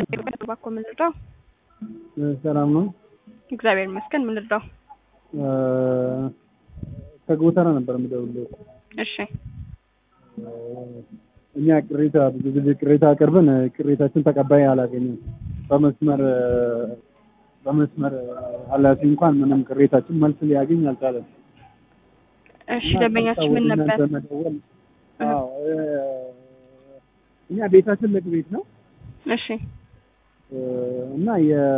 እባክዎ ምን ልርዳው? ሰላም ነው። እግዚአብሔር ይመስገን። ምን ልርዳው? ከጎተራ ነበር የምደውልልህ። እሺ እኛ ቅሬታ ብዙ ጊዜ ቅሬታ አቅርበን ቅሬታችን ተቀባይ አላገኘም። በመስመር በመስመር ኃላፊ እንኳን ምንም ቅሬታችን መልስ ሊያገኝ አልቻለም። እሺ ደንበኛችን ምን ነበር? በመደወል አዎ እኛ ቤታችን ትልቅ ቤት ነው እሺ እና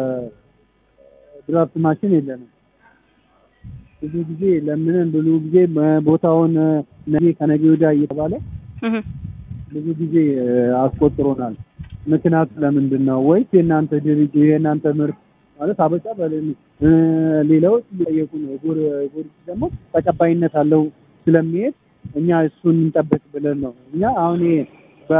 የድራፍት ማሽን የለንም። ብዙ ጊዜ ለምንን ብዙ ጊዜ ቦታውን ነገ ከነገ ወዲያ እየተባለ እህ ብዙ ጊዜ አስቆጥሮናል። ምክንያቱ ለምንድን ነው? ወይስ የእናንተ ድርጅት የእናንተ ምርት ማለት አበጫ በለን ሌላዎች እየጠየቁ ነው። የጎር ጎርጊስ ደግሞ ተቀባይነት አለው ስለሚሄድ እኛ እሱን እንጠብቅ ብለን ነው። እኛ አሁን ይሄ በ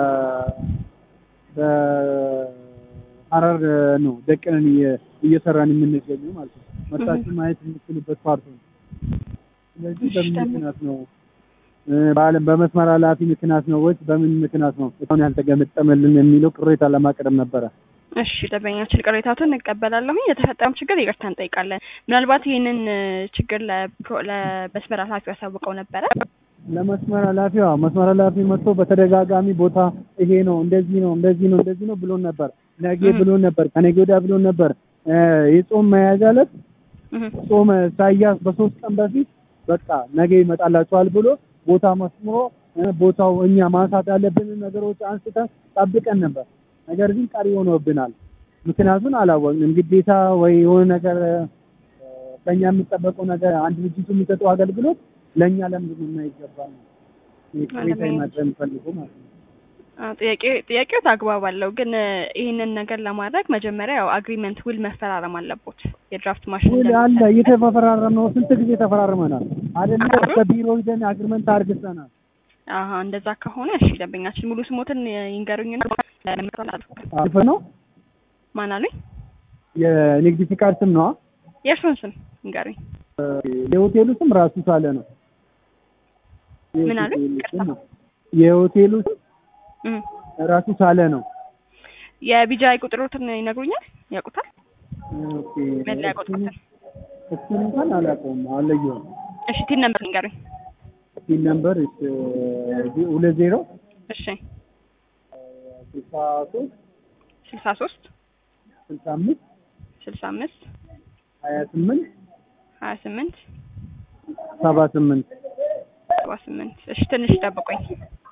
በሐረር ነው ደቅነን እየሰራን የምንገኘው ማለት ነው። መርታችሁ ማየት የምትችሉበት ፓርቱ ነው። ስለዚህ በምን ምክንያት ነው በዓለም በመስመር ኃላፊ ምክንያት ነው ወይስ በምን ምክንያት ነው እስካሁን ያልተገመጠመልን የሚለው ቅሬታ ለማቅረብ ነበረ። እሺ ደንበኛችን ቅሬታቱን እንቀበላለሁኝ። የተፈጠረም ችግር ይቅርታ እንጠይቃለን። ምናልባት ይህንን ችግር ለፕሮ- ለመስመር ኃላፊው ያሳውቀው ነበረ? ለመስመር ኃላፊዋ መስመር ኃላፊ መጥቶ በተደጋጋሚ ቦታ ይሄ ነው እንደዚህ ነው እንደዚህ ነው እንደዚህ ነው ብሎን ነበር። ነገ ብሎን ነበር፣ ከነገ ወዲያ ብሎን ነበር። የጾም መያዣ ዕለት እህ ጾም ሳያስ በሶስት ቀን በፊት በቃ ነገ ይመጣላችኋል ብሎ ቦታ መስምሮ ቦታው እኛ ማንሳት ያለብንን ነገሮች አንስተን ጠብቀን ነበር። ነገር ግን ቀሪ ሆኖብናል። ምክንያቱን አላወቅንም። ግዴታ ወይ የሆነ ነገር ከኛ የሚጠበቀው ነገር አንድ ድርጅቱ የሚሰጠው አገልግሎት ለእኛ ለምንድን ነው የማይገባ ነው? ቅሬታ ማድረግ ፈልጎ ማለት ነው። አዎ፣ ጥያቄ ጥያቄው አግባብ አለው። ግን ይህንን ነገር ለማድረግ መጀመሪያ ያው አግሪመንት ውል መፈራረም አለቦት። የድራፍት ማሽን ውል አለ እንደሚሰጥ- እየተፈራረም ነው። ስንት ጊዜ ተፈራርመናል አይደል? ከቢሮ ሂደን አግሪመንት አርግተናል። አሀ እንደዛ ከሆነ እሺ፣ ደንበኛችን ሙሉ ስሞትን ይንገሩኝና አልፈ ነው ማን አሉኝ? የንግድ ፍቃድ ስም ነዋ። የእርሱን ስም ይንገሩኝ። የሆቴሉ ስም ራሱ ሳለ ነው። ምን አሉ? የሆቴሉ ስም- የሆቴሉ ስም እም። ራሱ ሳለ ነው። የቢጃይ ቁጥሮትን ይነግሩኛል? ያውቁታል? ኦኬ። መለያ ቁጥሮትን። እሱን እንኳን አላውቀውም፣ አለየውም። እሺ ቲን ነምበር ይንገሩኝ። ሲል ነምበር ሁለት ዜሮ እሺ ስልሳ ሶስት ስልሳ ሶስት ስልሳ አምስት ስልሳ አምስት ሀያ ስምንት ሀያ ስምንት ሰባ ስምንት ሰባ ስምንት እሺ ትንሽ ጠብቆኝ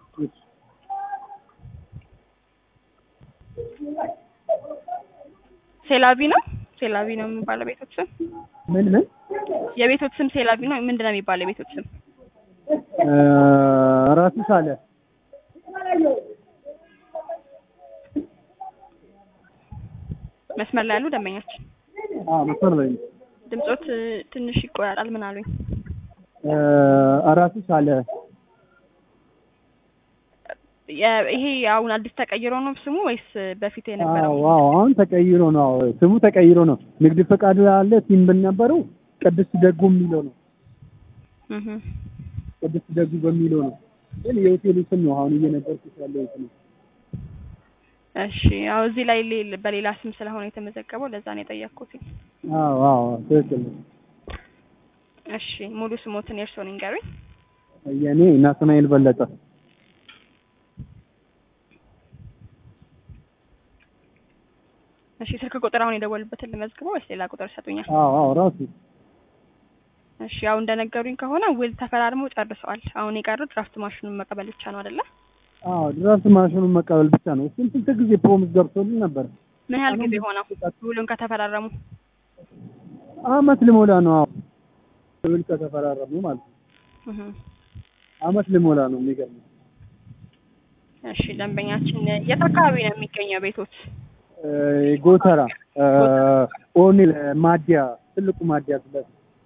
ሴላቪ ነው ሴላቪ ነው የሚባለው ቤቶች ስም ምን ምን የቤቶች ስም ሴላቪ ነው ምንድን ነው የሚባለው የቤቶች ስም እ ራሱ ሳለ መስመር ላይ ያሉ ደንበኛችን አዎ መስመር ላይ ነው። ድምጾት እ, ትንሽ ይቆራጣል ምን አሉኝ እ ራሱ ሳለ የ- ይሄ አሁን አዲስ ተቀይሮ ነው ስሙ ወይስ በፊት የነበረው አዎ አዎ አሁን ተቀይሮ ነው። አዎ ስሙ ተቀይሮ ነው። ንግድ ፈቃድ አለ ሲም ነበረው ቅድስት ደጉ የሚለው ነው። እህ ቅድስት ደጉ በሚለው ነው። ግን የሆቴሉ ስም ነው አሁን እየነገርኩት ያለው ስም ነው። እሺ ያው እዚህ ላይ ሌል- በሌላ ስም ስለሆነ የተመዘገበው ለዛ ነው የጠየቅኩት አዎ አዎ ትክክል ነው። እሺ ሙሉ ስሞትን የእርስዎን ይንገሩኝ የኔ ናትናኤል በለጠ እሺ ስልክ ቁጥር አሁን የደወሉበትን ልመዝግበው ወይስ ሌላ ቁጥር ይሰጡኛል? አዎ አዎ ራሱ እሺ ያው እንደነገሩኝ ከሆነ ውል ተፈራርመው ጨርሰዋል። አሁን የቀሩት ድራፍት ማሽኑን መቀበል ብቻ ነው አይደለ? አዎ ድራፍት ማሽኑን መቀበል ብቻ ነው። እሱም ስንት ጊዜ ፕሮሚስ ገብቶልን ነበር። ምን ያህል ጊዜ ሆነው ውሉን ከተፈራረሙ? አመት ልሞላ ነው። አዎ ውል ከተፈራረሙ ማለት ነው። እህ አመት ልሞላ ነው። የሚገርመው እሺ ደንበኛችን የት አካባቢ ነው የሚገኘው ቤቶት? እ ጎተራ እ ኦኒል ማዲያ ትልቁ ማዲያ ስለት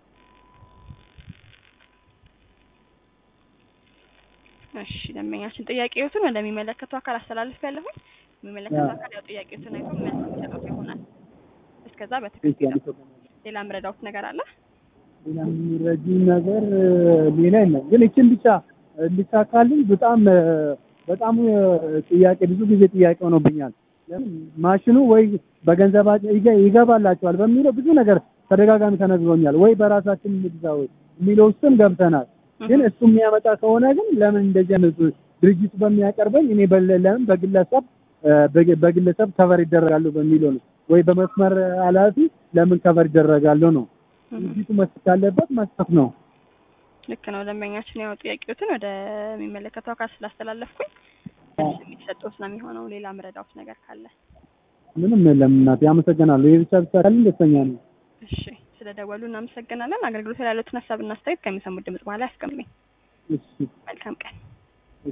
እሺ ደንበኛችን ጥያቄዎትን ወደሚመለከተው አካል አስተላልፍ ያለሁኝ የሚመለከተው አካል ያው ጥያቄዎትን አይቶ መልስ የሚሰጡት ይሆናል። እስከዛ በትክክል ሌላ ምረዳውት ነገር አለ? ሌላ የሚረጂ ነገር እ ሌላ የለም። ግን እችን ብቻ እንዲሳካልኝ በጣም እ በጣም እ ጥያቄ ብዙ ጊዜ ጥያቄ ሆኖብኛል። ለምን ማሽኑ ወይ በገንዘባቸው ይገ- ይገባላቸዋል በሚለው ብዙ ነገር ተደጋጋሚ ተነግሮኛል። ወይ በራሳችን እንግዛ ወይ የሚለው ውስጥም ገብተናል። ግን እሱ የሚያመጣ ከሆነ ግን ለምን እንደዚህ አይነት ድርጅቱ በሚያቀርበኝ እኔ በለ- ለምን በግለሰብ እ፣ በግ- በግለሰብ ከቨር ይደረጋሉ በሚለው ነው። ወይ በመስመር ኃላፊ ለምን ከቨር ይደረጋሉ ነው። ድርጅቱ መስጠት ካለበት መስጠት ነው። ልክ ነው። ደንበኛችን ያው ጥያቄዎትን ወደሚመለከተው አካል ስላስተላለፍኩኝ የሚሰጡት ነው የሚሆነው። ሌላ ምረዳውት ነገር ካለ ምንም የለም እናቴ፣ አመሰግናለሁ። ይህ ብቻ ብቻ ካልን ደስተኛ ነኝ። እሺ፣ ስለ ደወሉ እናመሰግናለን። አገልግሎት ላይ ያሉትን ሀሳብና አስተያየት ከሚሰሙት ድምጽ በኋላ ያስቀምጡኝ። እሺ መልካም ቀን።